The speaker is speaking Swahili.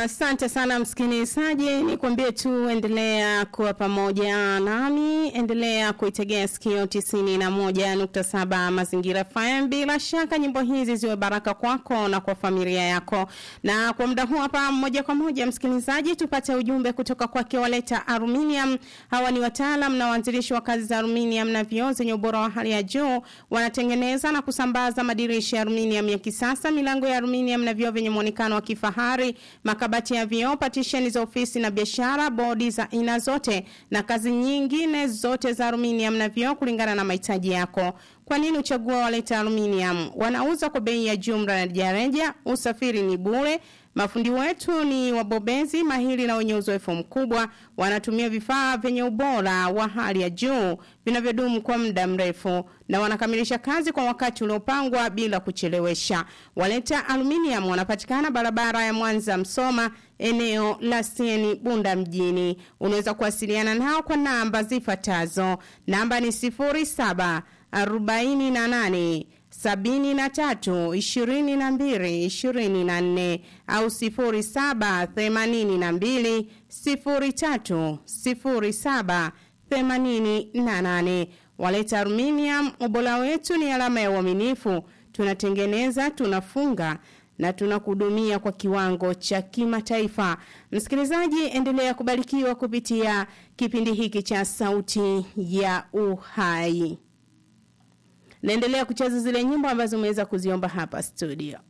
Asante sana msikilizaji, nikwambie tu endelea kuwa pamoja nami, endelea kuitegea sikio tisini na moja nukta saba Mazingira FM. Bila shaka nyimbo hizi ziwe baraka kwako na kwa familia yako. Na kwa muda huu hapa, moja kwa moja msikilizaji, tupate ujumbe kutoka kwake Waleta Aluminium. Hawa ni wataalam na waanzilishi wa kazi za aluminium na vioo zenye ubora wa hali ya juu. Wanatengeneza na kusambaza madirisha ya aluminium ya kisasa, milango ya aluminium na vioo vyenye muonekano wa kifahari, makabati ya vioo, patisheni za ofisi na biashara, bodi za aina zote na kazi nyingine zote za aluminium na vioo kulingana na mahitaji yako. Kwa nini uchagua Waleta Aluminium? Wanauza kwa bei ya jumla na rejareja, usafiri ni bure. Mafundi wetu ni wabobezi mahiri na wenye uzoefu mkubwa, wanatumia vifaa vyenye ubora wa hali ya juu vinavyodumu kwa muda mrefu na wanakamilisha kazi kwa wakati uliopangwa bila kuchelewesha. Waleta Aluminium wanapatikana barabara ya Mwanza Msoma, eneo la Sieni Bunda mjini. Unaweza kuwasiliana nao kwa namba zifuatazo. Namba ni 07 48 sabini na tatu ishirini na mbili ishirini na nne au sifuri saba themanini na mbili sifuri tatu sifuri saba themanini na nane. Waleta Aluminium, ubora wetu ni alama ya uaminifu. Tunatengeneza, tunafunga na tunakudumia kwa kiwango cha kimataifa. Msikilizaji, endelea kubarikiwa kupitia kipindi hiki cha Sauti ya Uhai naendelea kucheza zile nyimbo ambazo umeweza kuziomba hapa studio